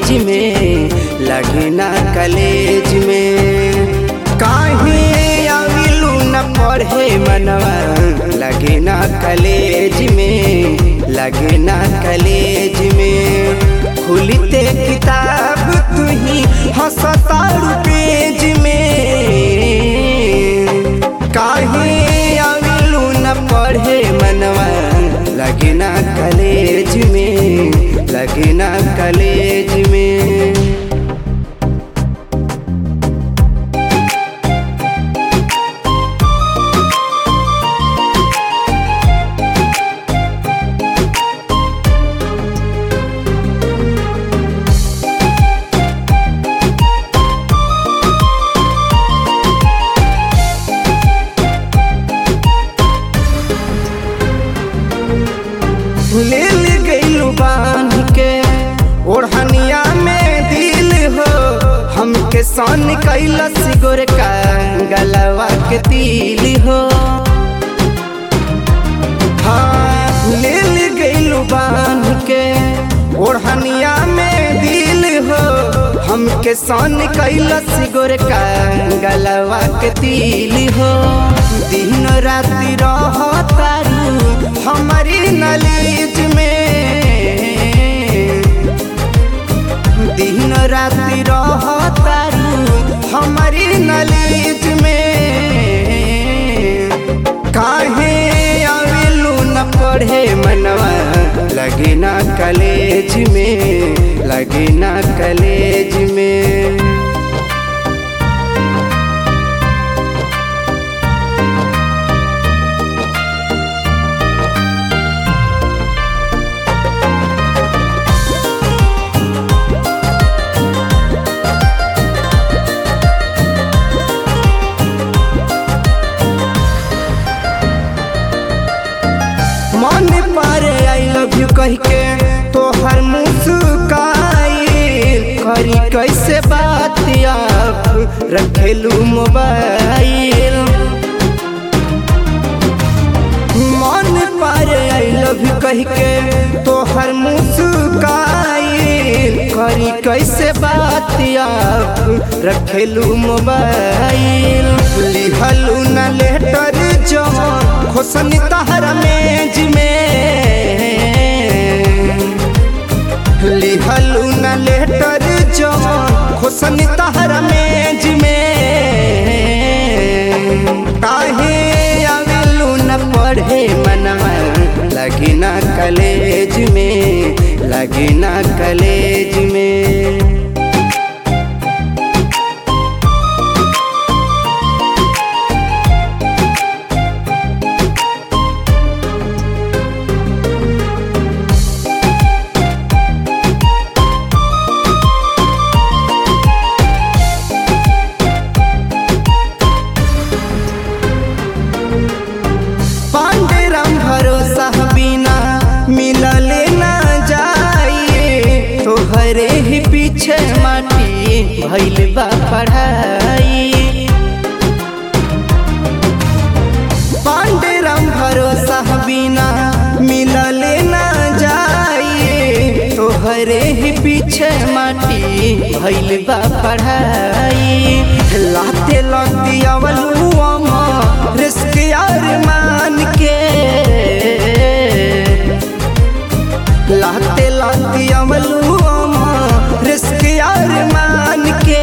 college में लगे ना कॉलेज में काहे आविलू न पढ़े मनवा लगे ना कॉलेज में लगे ना कॉलेज में खुलते किताब तू ही हंसतारू पेज में काहे आविलू न पढ़े मनवा लगे ना कॉलेज में लगे ना कॉलेज में ले ले गईलू बांध के ओढ़निया में दिल हो हमके सन कैलस गोर का गलवा के तिल हो हाँ ले ले गईलू बांध के ओढ़निया में दिल हो हमके सन कैलस गोर का गलवा के तिल हो दिन राति रह तारू हमारी नलीज में दिन राति रह तारू हमारी नलीज में काहे आवेलू न पढ़े मनवा लगे ना कॉलेज में लगे ना कॉलेज में मन पारे आई लव यू कह के तोहर मुस्काई करी कैसे बात आप रखेलू मोबाइल मन पारे आई लव यू कह के तोहर मुस्काई करी कैसे बात आप रखेलू मोबाइल लिहलू न लेटर जो खोसनी तहर मेज में लिहलू न लेटर जो खोसनी तहर मेज में काहे आवेलू न पढ़े मनवा लगे ना कॉलेज में लगे ना कॉलेज में पांडे राम भरोसा बिना मिलले ना जाइए तोहरे ही पीछे माटी भइल बा पढ़ाई पांडे राम भरोसा बिना मिलले ना जाइए तोहरे ही पीछे माटी भइल बा पढ़ाई लाते लती अवलू अमा रिस्क यार मान के लाते लाती अमलू अमा रिस्क यार मान के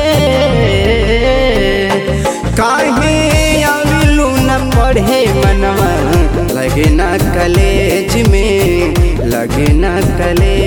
काहे आविलू न पढ़े मनवा लगे ना कॉलेज में लगे ना कॉलेज